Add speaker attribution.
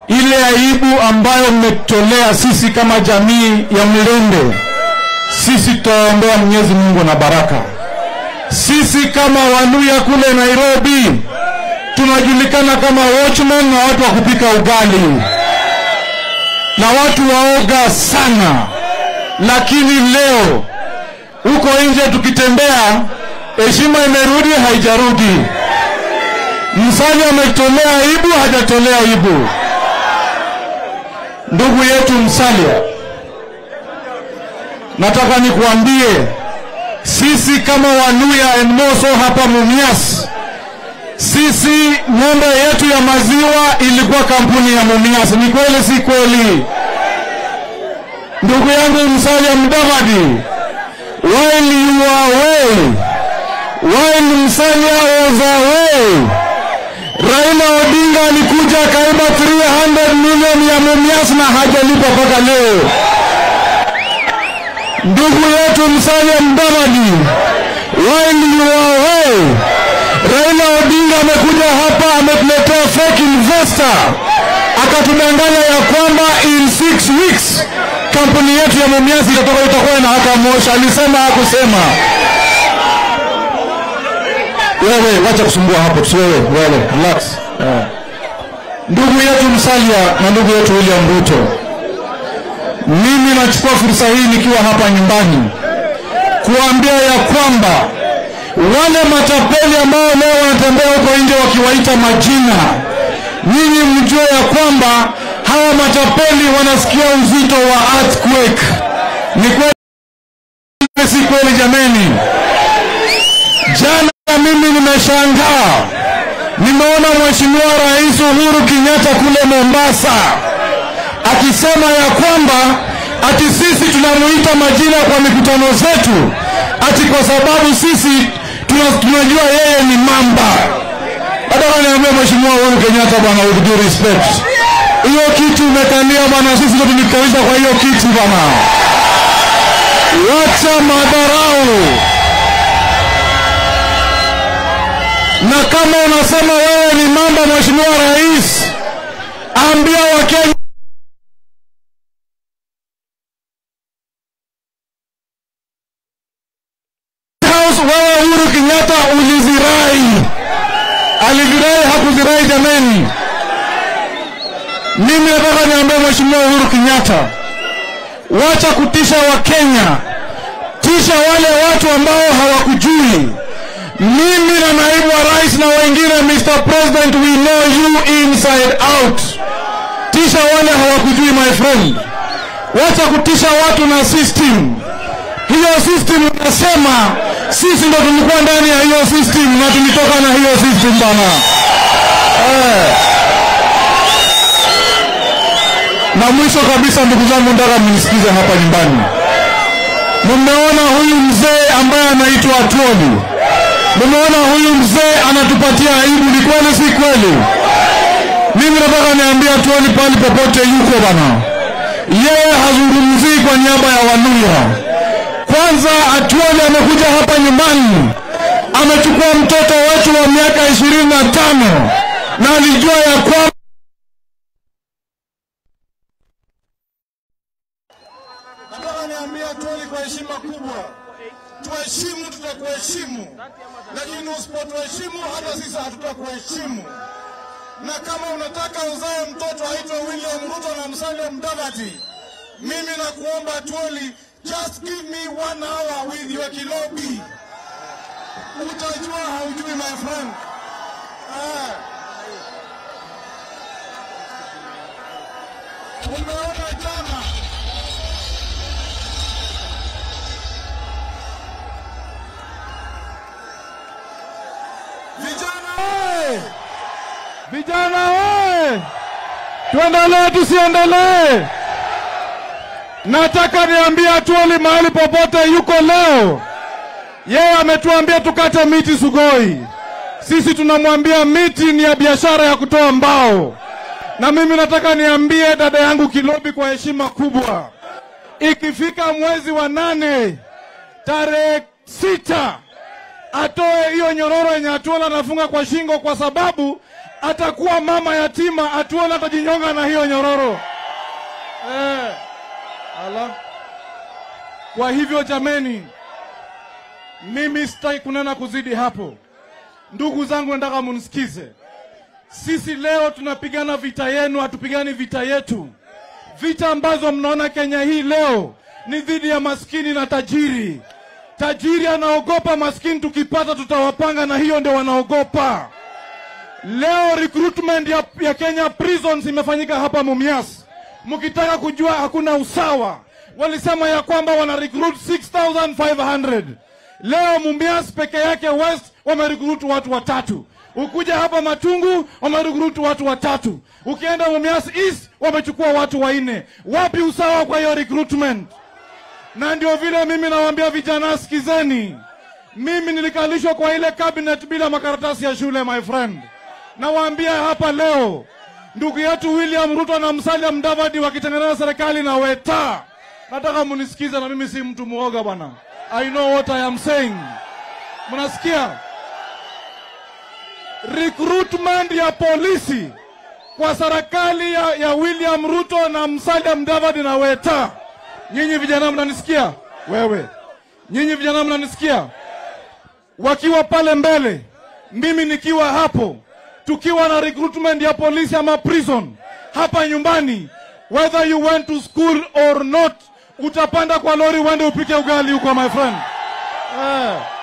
Speaker 1: ile aibu ambayo mmetolea sisi kama jamii ya Mlende, sisi tutaombea Mwenyezi Mungu na baraka. Sisi kama Waluya kule Nairobi tunajulikana kama watchmen na watu wa kupika ugali na watu waoga sana, lakini leo huko nje tukitembea, heshima imerudi, haijarudi. Msali ametolea aibu, hajatolea aibu. Ndugu yetu Msalia, nataka nikuambie sisi kama Waluya and Moso hapa Mumias, sisi ng'ombe yetu ya maziwa ilikuwa kampuni ya Mumias. Ni kweli si kweli? Ndugu yangu Musalia Mudavadi, while you are away, while Musalia was away, Raila Odinga alikuja akaiba 300 milioni ya Mumias na hajalipa mpaka leo. Ndugu yetu Musalia Mudavadi, while you are away, Raila Odinga amekuja hapa ametuletea fake investor, akatudanganya ya kwamba in six weeks kampuni yetu ya Mumias itatoka itakuwa na hata Moshi. Alisema hakusema? Wewe wacha kusumbua hapo, tusiwewe wewe, relax. Eh. Ndugu yetu Musalia na ndugu yetu William Ruto, mimi nachukua fursa hii nikiwa hapa nyumbani kuambia ya kwamba wale matapeli ambao leo wanatembea huko nje wakiwaita majina, nyinyi mjue ya kwamba hawa matapeli wanasikia uzito wa earthquake. Ni kweli si kweli jameni? Jana mimi nimeshangaa, nimeona Mheshimiwa Rais Uhuru Kenyatta kule Mombasa akisema ya kwamba ati sisi tunamuita majina kwa mikutano zetu, ati kwa sababu sisi tuna, tunajua yeye ni mamba. Nataka niambie Mheshimiwa Uhuru Kenyatta bwana, with due respect, hiyo kiti umekalia bwana, sisi ndio tulikalisha kwa hiyo kiti bwana. Wacha madharau, na kama unasema wewe ni mamba, Mheshimiwa Rais, ambia Wakenya House, wewe Uhuru Kenyatta ulizirai, alizirai hakuzirai? Jameni, mimi nataka niambie Mheshimiwa Uhuru Kenyatta, wacha kutisha Wakenya, tisha wale watu ambao hawakujui. Mimi na naibu wa rais na wengine, Mr President, we know you inside out. Tisha wale hawakujui, my friend. Wacha kutisha watu na system hiyo system unasema sisi ndo tulikuwa ndani ya hiyo system na tulitoka na hiyo system bana eh. Na mwisho kabisa, ndugu zangu, nataka mnisikize hapa nyumbani. Mmeona huyu mzee ambaye anaitwa Atwoli, mmeona huyu mzee anatupatia aibu. Ni kweli si kweli? Mimi nataka niambie Atwoli pale popote yuko bana, yeye hazungumzii kwa niaba ya Waluya. Kwanza Atwoli amekuja hapa nyumbani, amechukua mtoto wetu wa miaka ishirini na tano na alijua ya kwamba
Speaker 2: Nataka niambie Atwoli kwa heshima kubwa, tuheshimu, tutakuheshimu, lakini usipotuheshimu hata sisi hatutakuheshimu. Na kama unataka uzae mtoto aitwe William Ruto na Musalia Mudavadi, mimi nakuomba Atwoli, just give me one hour with your Kilobi, utajua haujui my friend. Ah. Umeona jana vijana
Speaker 1: Hey! Vijana we! Tuendelee tusiendelee? Nataka niambie Atwoli mahali popote yuko leo, yeye ametuambia tukate miti Sugoi. Sisi tunamwambia miti ni ya biashara ya kutoa mbao, na mimi nataka niambie dada yangu Kilobi kwa heshima kubwa, ikifika mwezi wa nane tarehe sita atoe hiyo nyororo yenye Atwoli anafunga kwa shingo, kwa sababu atakuwa mama yatima, atuone atajinyonga na hiyo nyororo eh. Ala. Kwa hivyo jameni, mimi sitaki kunena kuzidi hapo. Ndugu zangu, nataka munisikize. Sisi leo tunapigana vita yenu, hatupigani vita yetu. Vita ambazo mnaona Kenya hii leo ni dhidi ya maskini na tajiri. Tajiri anaogopa maskini, tukipata tutawapanga, na hiyo ndio wanaogopa. Leo recruitment ya, ya Kenya prisons imefanyika hapa Mumias. Mkitaka kujua hakuna usawa, walisema ya kwamba wana recruit 6500 leo Mumias peke yake West wamerecruit watu watatu. Ukuja hapa Matungu wamerecruit watu watatu. Ukienda Mumias East wamechukua watu wanne. Wapi usawa kwa hiyo recruitment? Na ndio vile mimi nawaambia vijana, sikizeni, mimi nilikalishwa kwa ile cabinet bila makaratasi ya shule, my friend. Nawaambia hapa leo, ndugu yetu William Ruto na Musalia Mudavadi wakitengeneza serikali na Weta, nataka munisikize, na mimi si mtu muoga bwana. I know what I am saying. Mnasikia? Recruitment ya polisi kwa serikali ya, ya William Ruto na Musalia Mudavadi na Weta. Nyinyi vijana mnanisikia? Wewe. Nyinyi vijana mnanisikia? Wakiwa pale mbele, mimi nikiwa hapo, tukiwa na recruitment ya polisi ama prison hapa nyumbani, whether you went to school or not, utapanda kwa lori uende upike ugali huko my friend. Eh.